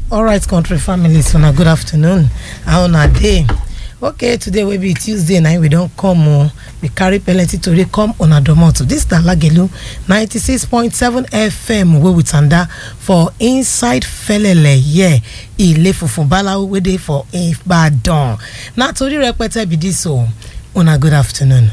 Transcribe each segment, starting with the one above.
alright country families una good afternoon how una dey okay today wey be tuesday na we don come o we carry plenty tori come una domot dis na lagelu ninety six point seven fm wey we tanda for inside felele here ile funfun balawo wey dey for ibadan na tori rẹpẹtẹ be dis o una good afternoon.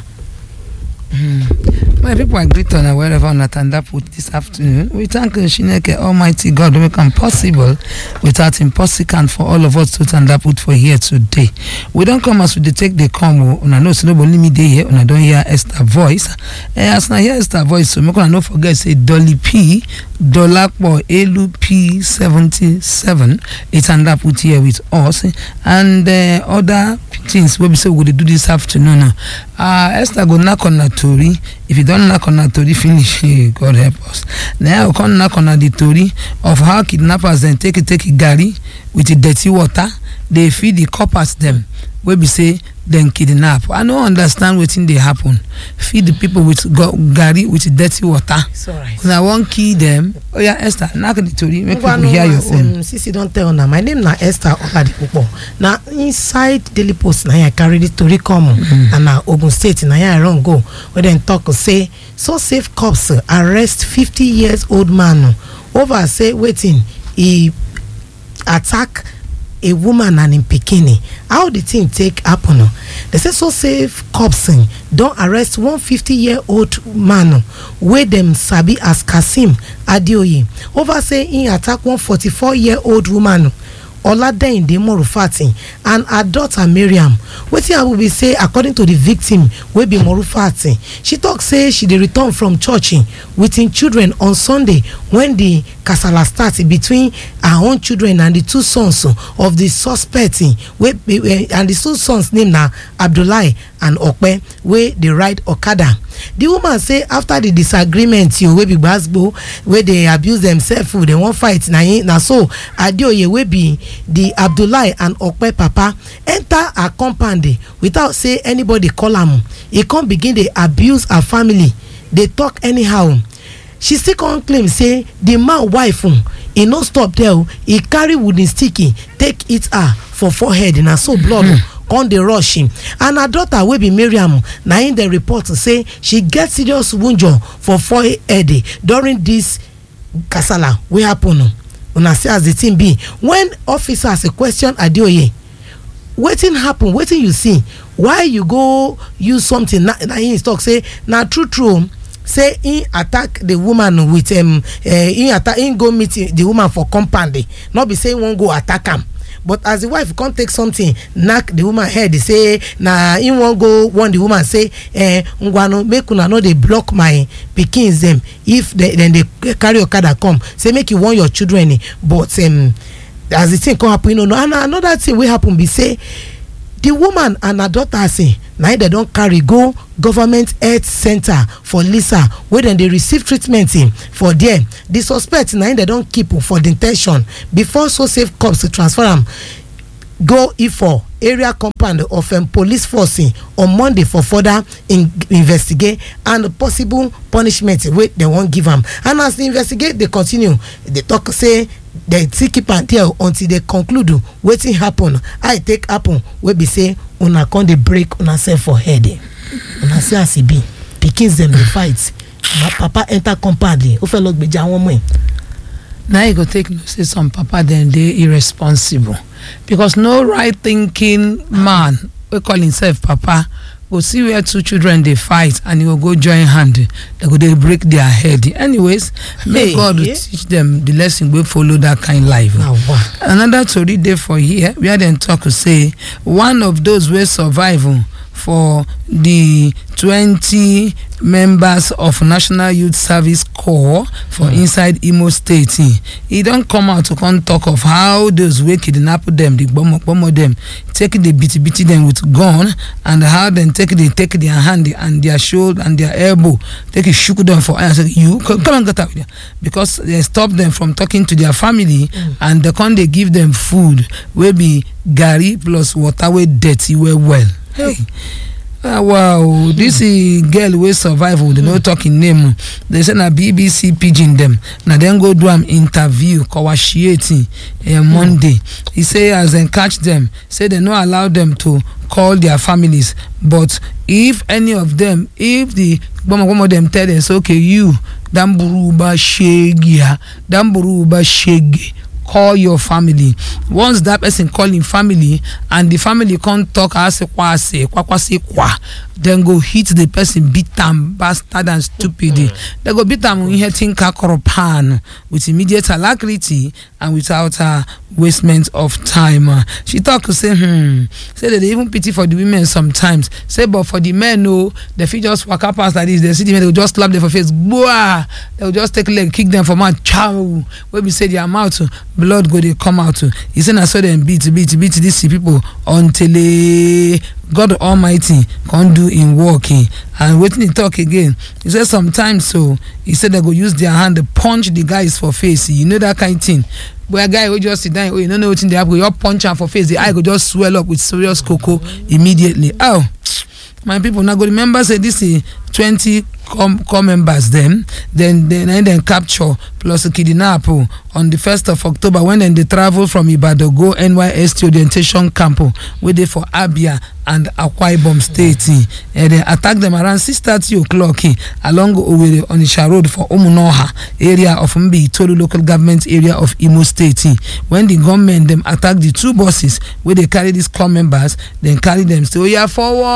My people are great on wherever on Atanda put this afternoon. We thank Shineke Almighty God to make it possible without impossible for all of us to Tanda put for here today. We don't come as we dey take the come. Una know say nobody me dey here. Una don hear Esther voice. Eh, as una hear Esther voice, so make una no forget say Dolly P, Dolapo Elu P seventy seven. It's Tanda put here with us and uh, other things wey be say we go dey do this afternoon. Uh, Esther go knack on her tori. If you don knack on her tori finish, eh, God help us. Now I go come knack on her the tori of how kidnappers dem take take garri with the dirty water dey feed the coppers dem wey be say dem kidnap. I no understand wetin dey happen. Feed the people with go garri with dirty water. it's alright. Una wan kill dem? Oya Esther knack the tori make people Ngwanu, hear your as, own. um, sisi don tell una my name na esther oladipupo na inside daily post na here i carry the tori come and na ogun state na here i run go wey dem talk say so safe cops uh, arrest fifty years old man uh, over say wetin e attack a woman and im pikin how the thing take happen uh? they say so safe cops uh, don arrest one fifty year old man uh, wey dem sabi as kasim adeoye over say im attack one forty four year old woman uh, oladeyinde morufati and her daughter mariam wetin happen be say according to the victim wey be morufati she talk say she dey return from church eh, with im children on sunday wen di kasala start between her own children and di two sons oh, of di suspect eh, wey be- eh, and di two sons name na abdullahi and okpe wey dey ride okada di woman say after di disagreement yo wey be gbasgbo wey dey abuse themselves oh, dem wan fight na him na so adeoye wey be di abdullahi and okpe papa enter her compound eh, without say anybody call am e come begin dey abuse her family dey talk anyhow she still come claim say di man wife um, e no stop there o e carry wooden stick eh, take hit her for forehead na so blood um, come dey rush him and her daughter wey be mariam na im dem report say she get serious wunjure for forehead eh, during dis kasala wey happen um. una see as the thing be when officers question adeoye wetin happen wetin you see why you go use something na na him talk say na true true um, say him attack the woman with um, uh, him attack him go meet the woman for compound eh, no be say him wan go attack am but as the wife come take something knack the woman head say na him wan go warn the woman say eh, ngwanu make una no dey block my pikins dem if dem dem dey carry okada come say make you warn your children eh, but um, as the thing come happen you no know and another thing wey happen be say the woman and her daughter say na im dem don carry go government health center for lisa wey dem dey receive treatment in for there the suspect na im dem don keep for de ten tion before so safe cops transfer am go ifo area compound of um, police force um, on monday for further in investigate and possible punishment wey dem wan give am and as the investigate dey continue dey talk say dem still keep am there until dey conclude um, wetin happen how e take happen wey be say una come dey break una sef for head eh. una see as e be pikins dem dey fight ma papa enter compound eh, ó fẹ́ lọ gbèjà àwọn ọmọ ẹ̀. na you go take know say some papa dem dey irresponsible because no right thinking man wey call himself papa go see where two children dey fight and he go go join hand dem go dey break their head anyways make Hey, god yeah. teach dem the lesson wey follow that kind life. na wa another tori dey for here where dem talk say one of those wey survive um, for di twenty members of national youth service corps for inside imo state um, e don come out to come talk of how those wey kidnap dem dey gbomogbomo dem take dey beat beat dem with gun and how dem take dey take their hand and their shoulder and their elbow take shook dem for eye and say you come come and get out here because dem stop dem from talking to their family and dem come dey give dem food wey be garri plus water wey dirty well well hey ah wow dis eh, girl wey survive o dem no talk im name o dey say na bbc pidgin dem na dem go do am interview kowashieti eh, monday e say as dem catch dem say dem no allow dem to call their families but if any of them if the gbọmọgbọmọ dem tell dem say okay you damburuba shegia damburuba shege call your family once that person call him family and the family come talk asekwa ase kwakwase kwa dem go hit the person beat am bastard and stupid dem go beat am ihe tinka kọrọ pan with immediate alacrity and without uh, wastement of time uh, she talk say hmm say they dey even pity for the women sometimes say but for the men o dem fit just waka pass like this dem see the men dem go just slap dem for face gboah dem go just take leg kick dem for mouth chow wey be say their mouth uh, blood go dey come out uh, e say na so dem beat beat beat dis people until eh, god almighty come do im work eh, and wetin e talk again e say sometimes so e say dem go use their hand punch the guys for face you know that kind thing where guy wey just sit down oh you no know wetin dey happen you just punch am for face the eye go just swell up with serious koko immediately oh my people na go remember say dis eh, twenty com corps members dem dem na dem capture plus kidnap oh, on di first of october wen dem dey travel from ibadan go nysc orientation camp oh, wey dey for abia and akwa ibom state eh, dem attack dem around six thirty o'clock eh, along owerri onitsha road for umunoha area of mbi-itolu local government area of imo state eh, wen di gunmen dem attack di two buses wey dey carry dis corps members dem carry dem say oya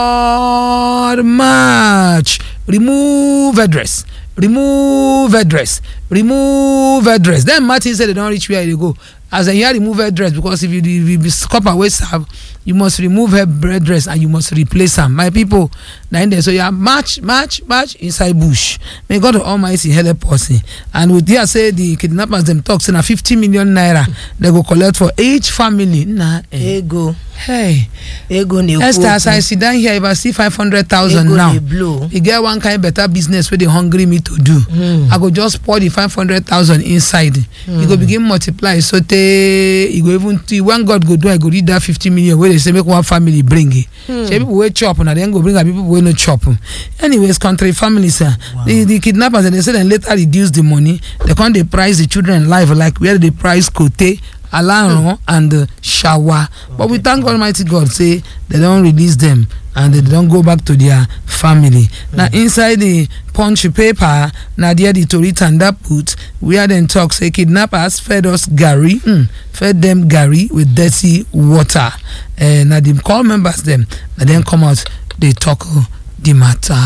forward march remove headdress remove headdress remove headdress then martin say they don reach where e dey go as dem hear remove headdress because if you if you be copper wey serve you must remove headdress and you must replace am my people na im dem so ya march march march inside bush may god almighty help us eh. and we hear say the kidnappers dem talk say na fifty million naira dem go collect for each family na eh. ego hey ego na-ekwu esther as i okwu sit down here if i see five hundred thousand ego now dey blow e get one kind better business wey dey hungry me to do i go just pour the five hundred thousand inside e go begin multiply so tey e go even till when god go do i go read that fifty million wey dey say make one family bring e shey people wey chop na dem go bring am people wey no chop anyways country families ah the the kidnappers dem dey say dem later reduce the money dem come dey price the children life like where they dey price kote alaran and uh, shawa but we thank almighty god say dem don release dem and dem don go back to their family na inside the punch paper na there the tori tanda put where dem talk say kidnappers fed us garri mm, fed dem garri with dirty water uh, na the call members dem na dem come out dey talk uh, the matter.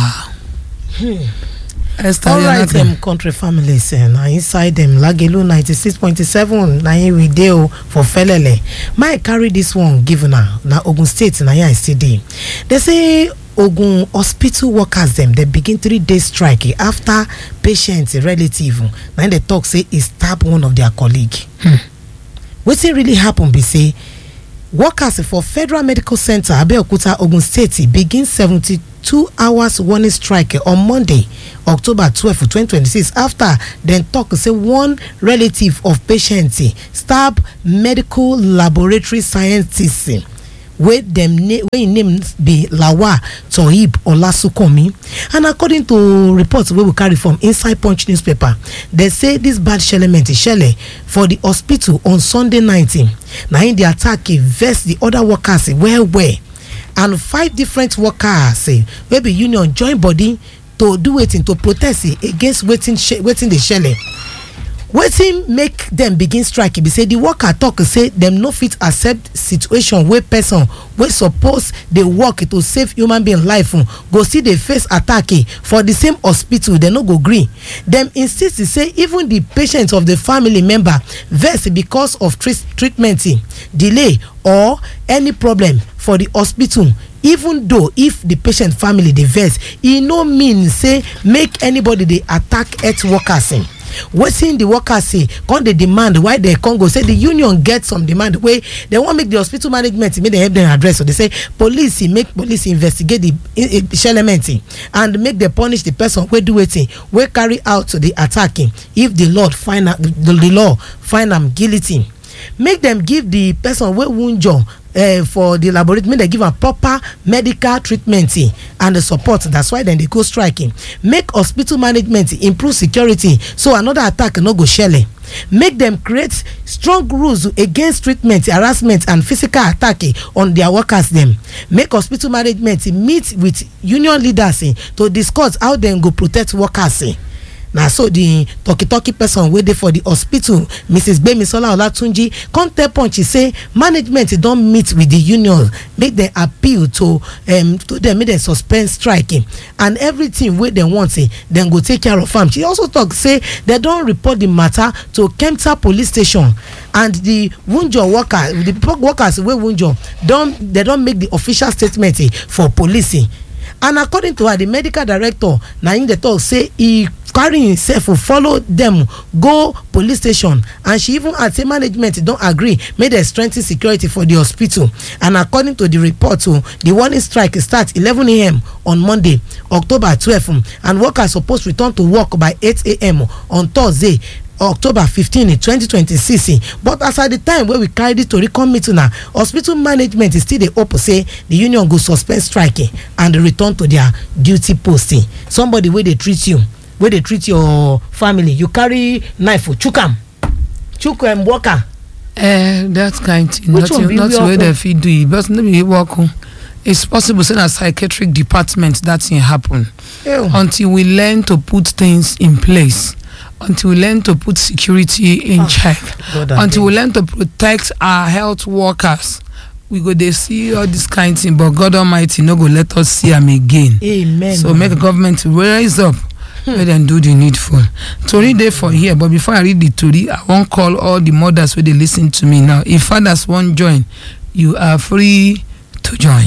esther all right yanaka dem country families eh, na inside dem lagelu ninety-six point seven na im we dey o for felele my carry dis one give una na ogun state na im i still dey dey say ogun hospital workers dem dey begin three day strike eh, after patient relative na im dey talk say e stab one of their colleague wetin really happen be say workers for federal medical center abeokuta ogun state begin seventy-two hours warning strike on monday october twelve twenty twenty-six after dem talk say one relative of patient stab medical laboratory scientist wey dem name wey im name be lawal tohib olasunkami and according to reports wey we carry from inside punch newspaper dey say dis bad shelemet shele for di hospital on sunday night na im di attack eh, vex di oda workers eh, well well and five different workers eh, wey be union join body to do wetin to protest eh, against wetin she- wetin dey shele wetin make dem begin strike be say di worker tok say dem no fit accept situation wey person wey suppose dey work to save human being life um, go still dey face attack eh, for di same hospital dem no go gree dem insist say even di patient of di family member vex because of treat- treatment eh, delay or any problem for di hospital even though if the patient family dey vex e no mean say make anybody dey attack health workers um, wetin the workers say come dey demand why dem come go say the union get some demand wey dem wan make the hospital management make dem help dem address so they say police eh, make police investigate the eh, eh, shelemet eh, and make dem punish the person wey do wetin wey carry out the attack eh, if the lord find am the the law find am guilty make dem give the person wey wunjure uh, for the laboratory make dem give am proper medical treatment eh, and the support that's why dem dey go striking make hospital management improve security so another attack no go shele make dem create strong rules against treatment harassment and physical attack eh, on their workers dem make hospital management meet with union leaders eh, to discuss how dem go protect workers eh. na so di talky-talky person wey dey for di hospital mrs gbemisola olatunji come tell punch say management don meet with di union make dem appeal to um, to dem make dem suspend strike and everything wey dem want dem go take care of am she also tok say dem don report di matter to kempta police station and di wunjo workers di workers wey wunjo don dem don make di official statement for police and according to her di medical director na im dey tok say e carry himself follow dem go police station and she even add say management don agree make dem strengthen security for di hospital and according to di report o di warning strike start 11am on monday october 12 and workers suppose return to work by 8am on thursday october fifteen twenty twenty six but as at the time wey we carry dis tori come meet una hospital management still dey hope say the union go suspend striking and return to their duty post somebody wey dey treat you wey dey treat your family you carry knife chook am chook um, worker. Eh, that kind thing Which one nothing be nothing wey work o? dem fit do e but no be work o it's possible say na psychiatric department that thing happen Ew. until we learn to put things in place until we learn to put security in Ah, check God, I until we beg. learn to protect our health workers we go dey see all this kind thing but god almighty no go let us see am again amen. so make government raise up make dem do the needful tori dey for here but before i read the tori i wan call all the mothers wey dey lis ten to me now if fathers wan join you are free to join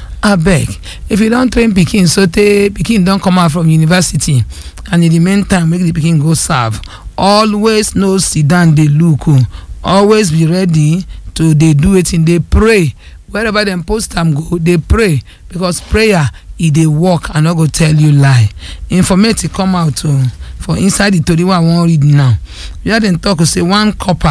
abeg if you don train pikin sotey pikin don come out from university and in the meantime make the pikin go serve always no sit down dey look o always be ready to dey do wetin dey pray wherever dem post am go dey pray because prayer e dey work i no go tell you lie informate come out o for inside the tori wey i wan read now where dem talk say one copper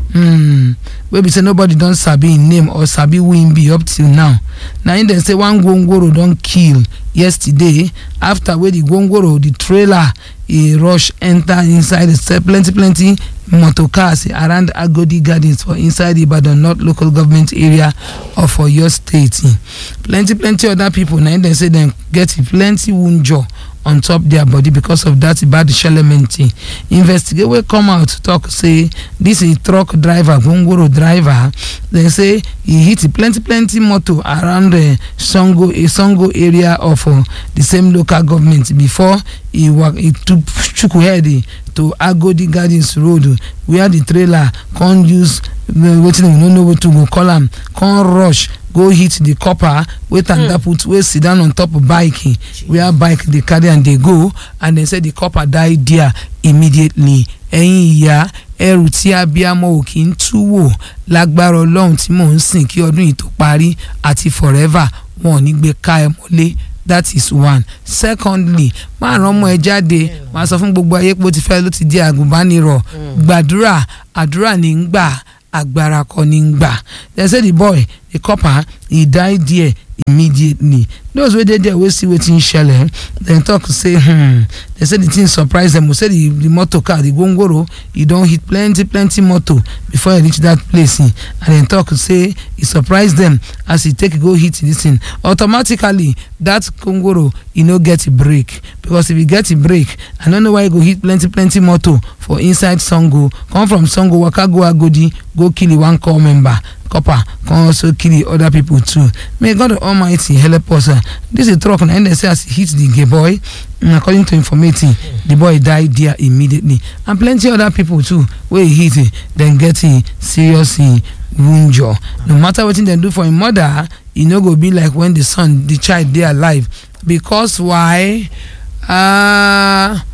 um, wey be say nobody don sabi im name or sabi who im be up till now na im dem say one gwongworo don kill yesterday after wey the gwongworo the trailer e rush enter inside the plenty plenty motor cars around agodi gardens for inside ibadan north local government area of oyo state plenty plenty other pipo na im dem say dem get plenty wunjure on top their body because of that bad shelement investigate wey come out talk say this is truck driver gwongworo driver dem say e hit plenty plenty motor around uh, songo a songo area of uh, the same local government before e wa e took chuku head to agodi gardens road where the trailer come use uh, wetin we no know wetin we go call am come rush go hit the copper wey tanda put wey sit down on top bike where bike dey carry am dey go and dem say the copper die there immediately ẹ̀yin ìyá ẹrù tí abiyamọ ò kì í tú wò lágbára ọlọ́run tí mò ń sìn kí ọdún yìí tó parí àti forever wọn ò ní gbé ká ẹ mọ́lé that is one secondly máa rán ọmọ ẹ jáde máa sọ fún gbogbo ayé pé ó ti fẹ́ ló ti di àgùnbánirọ̀ gbàdúrà àdúrà ní ń gbà agbára kọ́ ní ń gbà dem say the boy the copper he die there immediately those wey dey there wey see wetin shele dem talk say hmm dem say the thing surprise dem o say the the motor car the gongoro e don hit plenty plenty motor before e reach that place and dem talk say e surprise dem as e take go hit this thing automatically that gongoro e no get brake because if e get brake i no know why e go hit plenty plenty motor for inside sango come from sango waka go agodi go kill one corps member copper come also kill the other people too may god almighty help us uh, this is truck na dem say as e hit the gay boy mm, according to information the boy die there immediately and plenty other people too wey e hit eh, dem get eh, serious eh, wunjure no matter wetin dem do for im mother e no go be like when the son the child dey alive because why uh,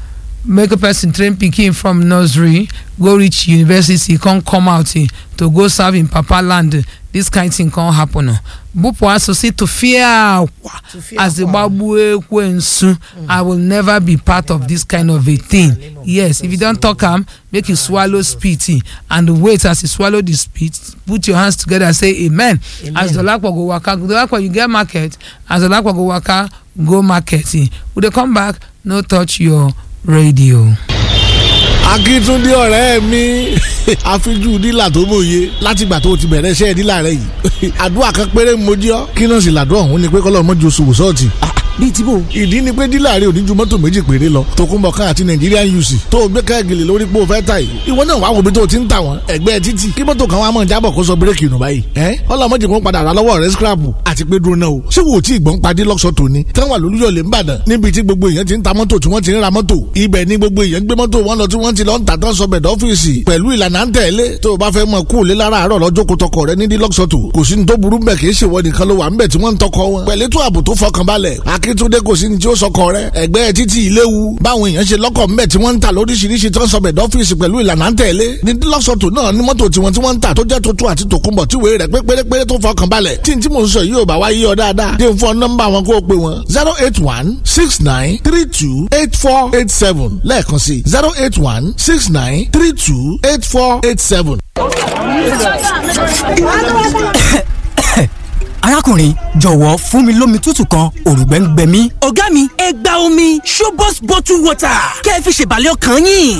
make a person train pikin from nursery go reach university come come out eh, to go serve im papa land eh, this kind thing come happen o bupụ asụsụ tụfịa akwa Tụfịa as akwa. gbagbuo ekwensu i will never be part of this kind of a thing yes if you don talk am make you swallow spit eh, and wait as you swallow the spit put your hands together say amen, as dolapo go waka dolapo you get market as dolapo go waka go market eh. we dey come back no touch your radio. akíntúndé ọ̀rẹ́ mi àfijú dílà tó mòye látìgbà tó o ti bẹ̀rẹ̀ iṣẹ́ dílà rẹ yìí àdúrà kan péré mojí ọ́ kí náà sì làdúrà ọ̀hún ni pé kọ́lọ́ mọ́jú oṣù wòsọ́ọ̀tì bíi tí bò ìdí ni pé dílà rẹ ò ní ju mọ́tò méjì péré lọ tòkunbọ̀kan àti Nigerian UC tó o gbé káàgìlì lórí pé o fẹ́ ta yìí ìwọ náà wàá wo bí tó o ti ń tà wọ́n ẹgbẹ́ títì kí mọ́tò kan wàá mọ̀ jábọ̀ kó sọ bírèkì nù báyìí ẹ́ ọlọ́mọdé kan padà rà lọ́wọ́ rẹ scrapu àti pé dúró náà o ṣé wo tí ìgbọ́n padì lọ́sọ̀ tòní táwọn àlùyọ̀lẹ̀ ń bàdàn níbi tí gbogbo èèyàn ti ń ta mọ́tò tí wọ́n ti ń ra mọ́tò ibẹ̀ ni gbogbo èèyàn gbé mọ́tò wọn lọ tí wọ́n ti lọ ń tà tán sọ bẹ̀dọ̀ ọ́fíìsì pẹ̀lú ìlànà à ń tẹ̀lé tó o bá fẹ́ mọ kú òlé lára àárọ̀ lọ́jọ́ kó tọkọ rẹ ní dílọ́sọ̀tò kò sí ní tó burú bẹ̀ kì í ṣèwọ nìkan ló wà ń bẹ̀ tí wọ́n ń tọkọ wọn pẹ̀lú ètò ààbò tó fọkànbalẹ̀ akíntúndé kò sí ní tí ó sọkọ rẹ ẹgbẹ́ títí ìléwu báwọn èèyàn ṣe lọ́kọ̀ ńbẹ̀ tí wọ́n ń tà lóríṣiríṣi tó ń sọ bẹ̀dọ̀ ọ́fíìsì pẹ̀lú ìlànà à ń tẹ̀lé ní dílọ́sọ̀tò náà ní mọ́tò tiwọn tí wọ́n ń tà tó jẹ́ tuntun àti tòkunbọ̀ tí wèé rẹ̀ pé pérépéré tó fọkànbalẹ̀ tí n tí mò ń sọ yìí ò bá wá yí ọ dáadáa dé fún ọ nọ́mbà wọn kó o pè wọn zero eight one six nine three two eight four eight seven lẹ́ẹ̀kan sí zero eight one six nine three two eight four eight seven. arákùnrin jọ̀wọ́ fún mi lómi tútù kan òrùngbẹ́ ń gbẹ mí. ọ̀gá mi ẹ gba omi Shobos bottle water kẹ́ ẹ fi ṣèbàlẹ̀ ọkàn yín.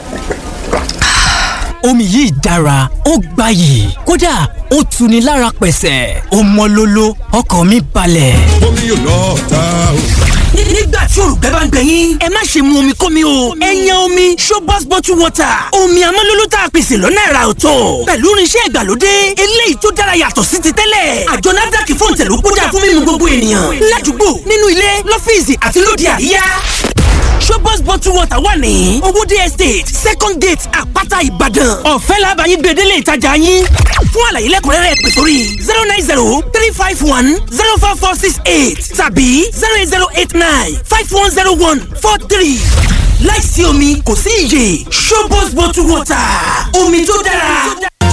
omi yìí dára ó gbayì kódà ó tuni lára pẹ̀sẹ̀ ó mọ́ lóló ọkàn mi balẹ̀. omi yóò lọ ta o. Ní- nígbà tí òrùngbẹ́ bá ń gbẹ yín ẹ má ṣe mu omi kómi o ẹ yan omi Shobos bottle water omi amọ́lóló tá a pèsè lọ́nà ẹ̀rà ọ̀tọ̀ pẹ̀lú irinṣẹ́ ìgbàlódé eléyìí tó dára yàtọ̀ sí ti tẹ́lẹ̀ àjọ NAFDAC fún ìtẹ̀lú kódà fún mímu gbogbo ènìyàn ládùúgbò nínú ilé lọ́fíìsì àti lóde àríyá Shobos bottle water wà ní owóde estate second gate àpáta ìbàdàn ọ̀fẹ́ làbàyí gbèdélé ìtajà yín fún àlàyé lẹ́kùnrẹ́rẹ́ pè sórí zero nine zero three five one zero four four six eight tàbí zero eight zero eight nine five one zero one four three láìsí omi kò sí iyè Shobos bottle water omi tó dára.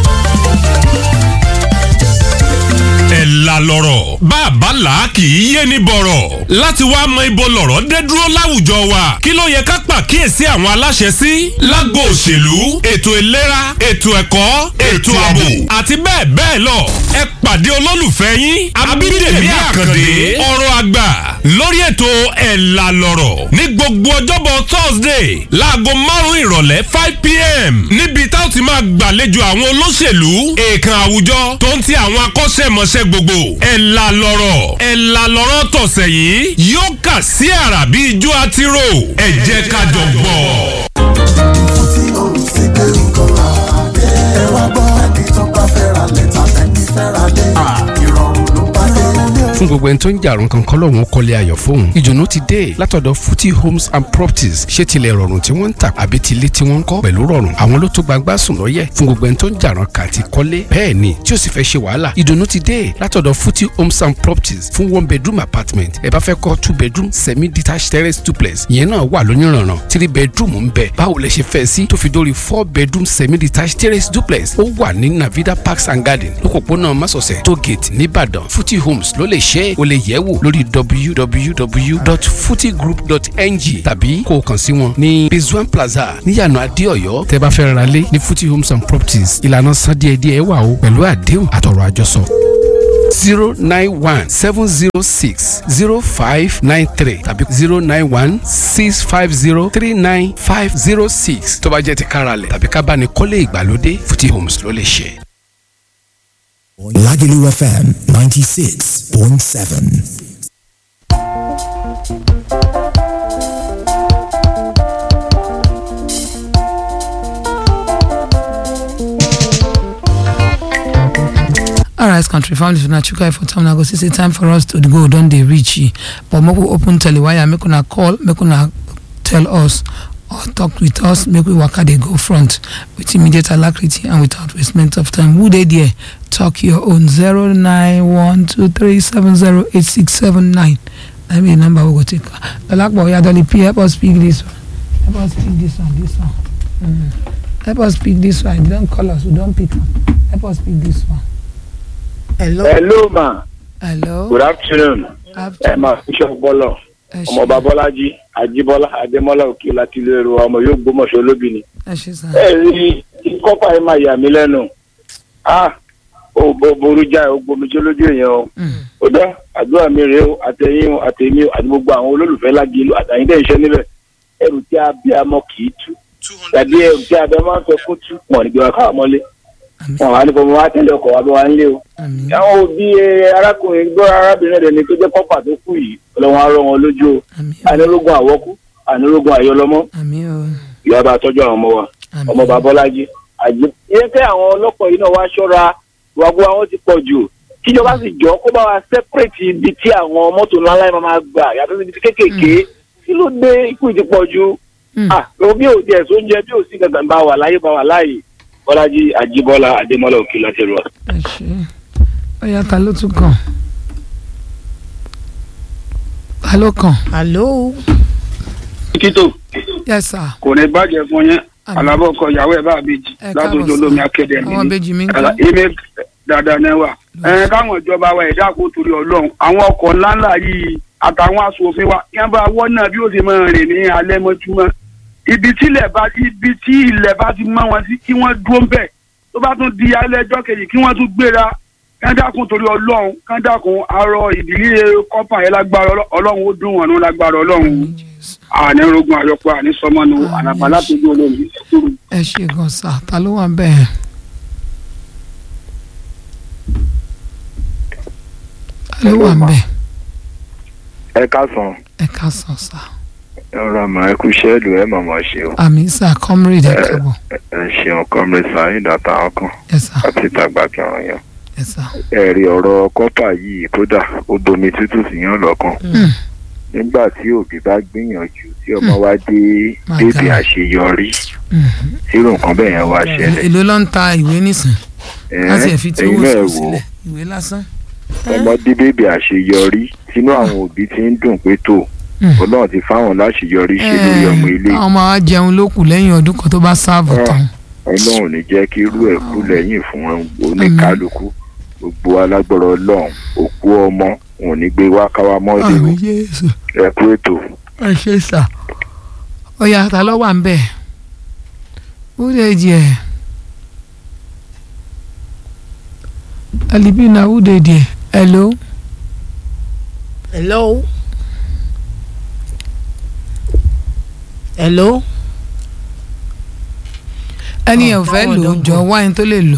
ẹ̀ la lọ́rọ̀ bàbá là kì í yé ni bọ̀rọ̀ láti wá mọ ibo lọ̀rọ̀ dé dúró láwùjọ wa kí ló yẹ ká pàkíyèsí àwọn aláṣẹ sí lágbo òṣèlú ètò ìlera ètò ẹ̀kọ́ ètò ààbò àti bẹ́ẹ̀ bẹ́ẹ̀ lọ ẹ pàdé olólùfẹ́ yín abídèmí àkàndé ọ̀rọ̀ àgbà lórí ètò ẹ̀ la lọ́rọ̀ ní gbogbo ọjọ́bọ̀ thursday láago márùn-ún ìrọ̀lẹ́ five pm níbi tá a ti máa gbàlejò àwọn olóṣèlú èèkàn àwùjọ tó ń ti àwọn akọ́ṣẹ́mọṣẹ́ gbogbo ẹ̀ la lọ́rọ̀ ẹ̀ la lọ́rọ̀ tọ̀sẹ̀ yìí yóò kà sí àrà bí ijó àtirò ẹ̀ jẹ́ ká jọ gbọ́. tí o sì gbé nǹkan rà dé. ẹ wá gbọ́ ẹni tó bá fẹ́ ra lẹ́tà ẹni fẹ́ ra lé. ìrọ̀rùn ló bá dé. fún gbogbo ẹni tó ń jàrún kankan lọ́wọ́n kọ́lé ayọ̀ fóun ìdùnnú ti dé látọ̀dọ̀ futi homes and properties ṣé tilẹ̀ rọrùn tí wọ́n ń tà àbí tilé tí wọ́n ń kọ́ pẹ̀lú rọrùn àwọn ló tó gbangba sùn lọ́yẹ̀ fún gbogbo ẹni tó ń jàrún kà ti kọ́lé bẹ́ẹ̀ ni tí ó sì fẹ́ ṣe wàhálà ìdùnnú ti dé látọ̀dọ̀ futi homes and properties fún one bedroom apartment ẹ bá fẹ́ kọ́ two bedroom semi detached terrace duplex ìyẹn náà wà lóyúnrànràn three bedroom ń bẹ báwo lẹ ṣe fẹ́ sí tó fi dórí four bedroom semi detached terrace duplex ó wà ní navida parks and garden lókòpónà masọ̀sẹ̀ tógate nìbàdàn futi homes ló lè ṣe é o lè yẹ̀ wò lórí www.futigroup.ng tàbí kó o kàn sí wọn ní bezuan plaza níyànà adéọyọ tẹ́ bá fẹ́ ra lé ní futi homes and properties ìlànà san díẹ̀díẹ̀ wà o pẹ̀lú àdéhùn àtọ̀rọ̀ àjọsọ zero nine one seven zero six zero five nine three tàbí zero nine one six five zero three nine five zero six tó bá jẹ́ ti káralẹ̀ tàbí ká bá ní kọ́lé ìgbàlódé futi homes ló lè ṣe. Lagelu FM 96.7. alright country families una chuka for time na go see say time for us to go don dey reach e but make we open telewire make una call make una tell us or talk with us make we waka dey go front with immediate alacrity and without wastement of time who dey there talk your own zero nine one two three seven zero eight six seven nine na be the number we go take dolapo oyadoli p help us speak this one. help us pick this one this one mm. help us pick this one you don call us we don pick am help us pick this one. hello. hello ma hello. good afternoon ẹ máa bishop bọlọ ẹ ṣe ọmọọba bọlájí ajíbọlá adémọlá òkè láti ilé ẹrọ ọmọ yóò gbọmọṣọ olóbì ni. ẹ ṣe sá. ẹ rí kọ́pà yẹn máa yà mí lẹ́nu ah ó bó ború já ó gbomijé lójú èèyàn o ó dá àdúrà mi rèé o àtẹ̀yìn o àtẹ̀mí o àti gbogbo àwọn olólùfẹ́ lágìlú àtàyìn dẹ̀ iṣẹ́ níbẹ̀ ẹrù tí a bí amọ kì í tú tàbí ẹrù tí a bẹ máa ń fẹ́ kó tú wọn nígbà wá káwọn mọ́lé wọn wà ní kò mọ wá tẹ̀lé ọkọ̀ wá bẹ wá ń lé o àwọn òbí eh, arákùnrin gbọ́ arábìnrin rẹ̀ ni tó jẹ́ kọ́pà tó kù yìí ọlọ́run á rọ wọn lójú o anirógun àwọ́kú anirógun àyọlọ́mọ́ àmín o ìyá bá tọ́jú àwọn ọmọ wa ọmọ babọ́lájí àjẹ. ìyẹn pé àwọn ọlọ́pàá yìí náà wá ṣọ́ra wàgbó àwọn ti pọ̀ jù kíjọba sì jọ kó bá wa separate ibi tí àwọn mọ́tò ńlá ńlá yẹn máa gbà yàtọ̀ sí ibi tí kéékèèké kí ló dé ikú ti pọ̀ jù. ah bí ò tiẹ̀ sóúnjẹ bí ò sí gàgàn bá wà láyé bá wà láàyè bọ́lájí àjíbọ́lá adémọ́lá òkè láti rọ. ẹ ṣe ọyá ta ló tún kàn ta ló kàn. hello. títò yes sir. kò ní bàjẹ́ fún yẹn alábọ̀ ọkọ ìyàwó ẹ̀ bá àbèjì Ẹ látòjú káàbọ̀ olómi sir. akéde àwọn ìbejì mi ń kọ́. email dáadáa náà wà. ẹ káwọn ìjọba wa ẹ̀dá kó torí ọlọ́run àwọn ọkọ̀ ńláńlá yìí àtàwọn aṣòfin wa yẹn bá wọ́n náà bí ó ṣe máa rìn ní alẹ́ mọ́júmọ́ ibi tí ilẹ̀ bá ibi tí ilẹ̀ bá ti mọ́ wọn sí kí wọ́n dúró ń bẹ̀ tó bá tún di alẹ́ ẹjọ́ kejì kí wọ́n tún gbéra kán dákun torí ọlọ́run kán dákun arọ ìdílé kọ́pà yẹn lágbára Ọlọ́- ọlọ́run ó dùn wọn nù lágbára ọlọ́run àní rogun àyọpọ̀ àní sọmọ́nu ànàbà látòjú olómi ẹ ṣe gan sá ta ló wà bẹ́ẹ̀. ta ló wà bẹ́ẹ̀. ẹ káàsán ẹ ká sàn sá. ẹ rọra mà ẹ kú ṣẹ́ẹ̀lù ẹ màmá ṣe o àmì sá comrade ẹ kábọ̀. ẹ ṣeun comrade saheed àtàwọn kan Yes, sir. àti ìtàgbà kí àwọn yẹn. Yes, sir. ẹ rí ọ̀rọ̀ kọ́pà yìí kódà ó domi tútù sí yàn lọ́kàn nígbà tí òbí bá gbìyànjú tí ọmọ wa dé My bébì God. àṣeyọrí irú nǹkan bẹ́ẹ̀ yẹn wá ṣẹlẹ̀ èló ló ń ta ìwé nísìn Ẹ̀, láti ẹ̀ fi tí ẹ̀yin owó náà sùn wò ó. sílẹ̀ ìwé lásán. ọmọ dé bébì àṣeyọrí tínú àwọn òbí ti ń dùn pé tó ọlọ́run ti fáwọn láṣeyọrí ṣe lórí ọmọ ilé àwọn ọmọ wa jẹun ló kù lẹ́yìn ọdún kan tó bá sáàbù tán. ọlọ́run ò ní jẹ́ kí irú ẹ̀ kú lẹ́yìn fún oníkálukú gbogbo alágbọ̀rọ̀ ọlọ́run òkú ọmọ òun ní gbé wá káwá mọ́lẹ̀ o àmì jésù ẹ kú ètò. ẹ ṣe sà. ọ̀yà ta ló wà ń bẹ̀. who dey there? alibina who dey there? hello. hello. hello. ẹni ẹ̀ ò fẹ́ lò ó jọ wáyé tó lè lò.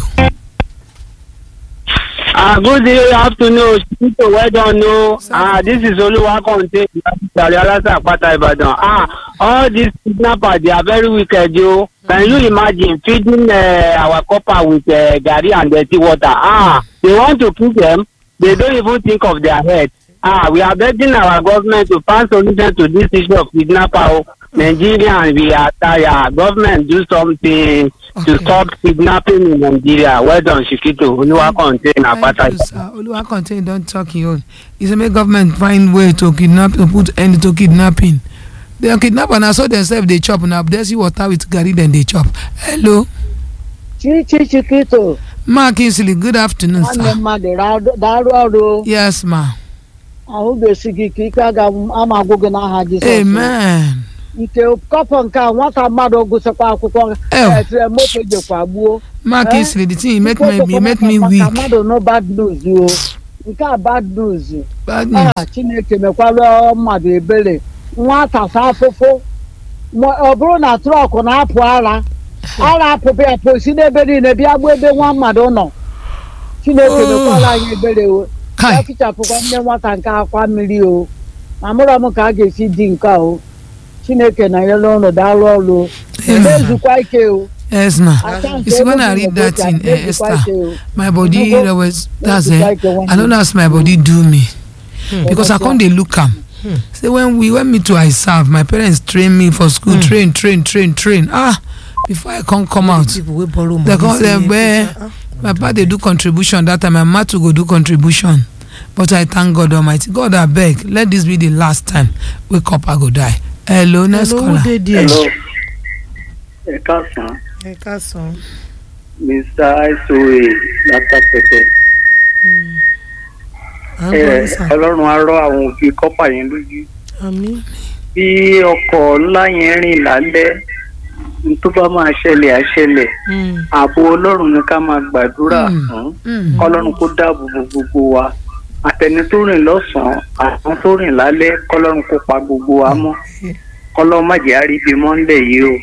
Ah, good day, afternoon. People, well done. No, ah, this is Oluwa Conte, Alasa Apata Ibadan. Ah, all these kidnappers, they are very wicked, yo. Can you imagine feeding uh, our copper with uh, gari and dirty water? Ah, they want to kill them. They don't even think of their head. Ah, we are begging our government to find solution to this issue of kidnapper. oh. Nigeria and we are tired. Government do something to stop kidnapping in Nigeria. Well done, Shikito. Oluwa Conte, Apata Thank you, sir. Oluwa contain don talk him own. He say make government find way to kidnap to put end to kidnapping. The kidnapper na so themselves dey chop na dirty water with garri dem dey chop. Hello. chichi chikito Ma Kingsley good afternoon nwanne sir. mmadụ ra- daalụ ọrụ Yes ma. ahụ ga-esi gị ka ike aga ama agwụ gị n'aha Jizọs Amen. nke kọpọ nke a nwata mmadụ gụsịkwa akwụkwọ Ew. etere moto jekwa gbuo Ma Eh? Kingsley the thing make me Moto e make me maka weak. mmadụ no bad news o nke a bad news Bad news. Ah, chineke mekwara mmadụ ebere nwata sa afụfụ Ma ọ bụrụ na trọk na-apụ ara ara apụpụ ya pụ si n'ebe niile bịa gbuo ebe nwa mmadụ nọ chineke Oh. mekwara anyị ebere o ya fichapụkwa nne nwata nke akwa mmiri o ma mụrụ m ka a ga-esi di nke a o chineke na nyere ụlọ daalụ ọrụ o na-ezukwa ike o Yes ma. Aka nke You see when I elu read bụ that ụbọchị, thing a eh, na-ezukwa Esther ike o. my body Nnukwu- always that's na-ezukwa eh ike nwanne I no know as my body do me. because I come dey look am. Hmm. say when we when me too I serve my parents train me for school train train train train ah before I come come out people wey borrow they money come say dem make eh my papa dey do contribution that time my mama too go do contribution but I thank God almighty God abeg let this be the last time wey copper go die hello next Hello, caller. who dey there? Hello. ẹ káàsán ẹ káàsán. mr isoe látàpẹtẹ à ń ẹ gbọ́ yín sà. ọlọ́run á rọ àwọn òbí kọ́pà yẹn lójú àmín. bí ọkọ̀ ńlá yẹn rìn lálẹ́ n tó bá máa ṣẹlẹ̀ á ṣẹlẹ̀ ààbò ọlọ́run ni ká máa gbàdúrà fún kọ́lọ́run kó dáàbò bo gbogbo wa àtẹni tó rìn lọ́sàn-án àwọn tó rìn lálẹ́ kọ́lọ́run kó pa gbogbo wa mọ́ kọ́lọ́run má jẹ́ àríbi mọ́ńdẹ̀ yìí o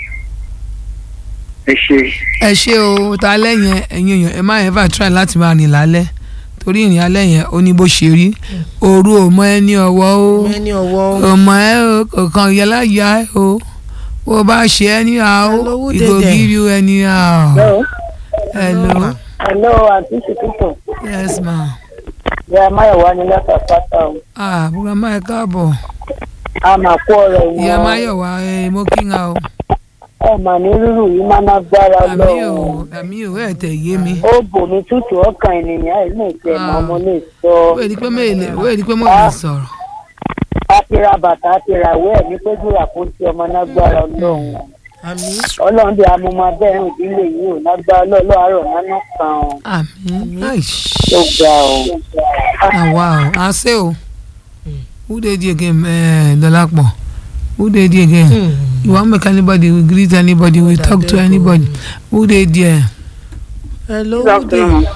ẹ ṣe. ẹ ṣe o ta lẹ́yìn ẹ̀yin èèyàn ẹ má ever try láti máa rìn lálẹ́ torí ìrìn alẹ́ yẹn ó ní bó ṣe rí òru ò mọ ẹni ọwọ́ o ẹni ọwọ́ ò mọ ẹ o kò kàn yẹ láyà ẹ o bó o bá ṣe ẹni à o dey ìgò there? give you ẹni à o. hello hello àti ṣètìtò yes ma. ìyá máyọ̀wá ni látàpátá o ah burama ẹ káàbọ̀ a máa kó ọ̀rọ̀ ìwọ̀n ìyá máyọ̀wá ẹ mo kí n ha o. ẹ mà ní rírù yìí má má gbára àmì o lọ́wọ́ àmì o ẹ tẹ̀ yé mi. ó bò mí tútù ọkàn ènìyàn ẹ̀ lè tẹ̀ mọ́ mo lè sọ. wéè ni pé mo lè wéè ni pé mo lè sọ̀rọ̀. a ti ra bàtà a ti ra ìwé ẹ̀ ní péjú àpótí ọmọ nágbára ọlọ́run àmín. ọlọ́run bí amúmọ abẹ́rùn ìdílé yìí ò nágbára ọlọ́run àárọ̀ nánà kan o àmì tó ga o. àwa o à ṣe o who dey there again eh, dọlápọ̀ who dey there again you wan make anybody we greet anybody we talk to anybody who dey there. hello Good who dey? afternoon.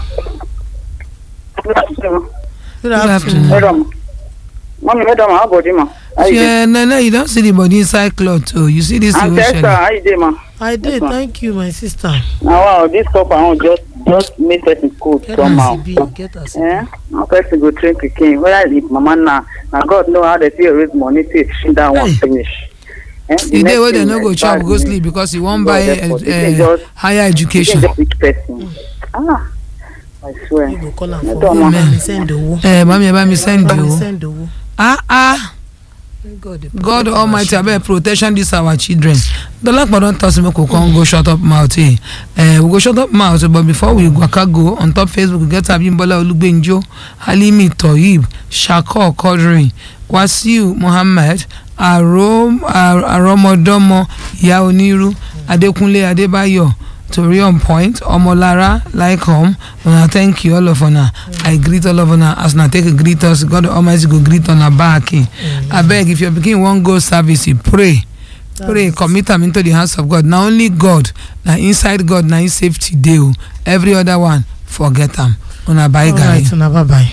Good afternoon. good afternoon. afternoon. Madam. Mommy, madam, how about you, ma? How you Yeah, nana you don see the body inside cloth o you see this I'm thing wey Tessa, ṣẹlẹ̀. how you doing, ma? i dey thank you my sister. Now, wow, this cup I want just just make person cold get somehow. as e be get as e Eh? Now person go train pikin. Whether if mama na na God know how they fit raise money take feed that one finish. Eh? the day wey next dem no thing, go eh, chop bad go news. sleep because e wan God buy help us. uh, You can uh, just- higher you education. can just rich person. Ah, I swear. you go call am for Madam, me ma. bá mi send owó. ẹ bá mi ẹ bá mi send bá mi o. send owó. ah ah. God dey god protect almighty our abeg protection dis our children dolapo don talk say make we come go shut up mouth eh uh, we go shut up mouth but before we waka go on top facebook we get abimbola olugbenjo halimi toyib shako quadri wasiu muhammed arom Ar- aromodomo ìyá onírú adékúnlé adébáyọ̀ tori on point ọmọlára laikom una thank you all of una i greet all of una as una take greet us god almighty go greet una back eh abeg if your pikin wan go service you pray pray commit am into the hands of god na only god na inside god na him safety dey o every other one forget am una bye guy. alright una bye bye.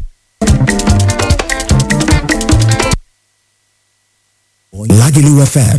Lagelu FM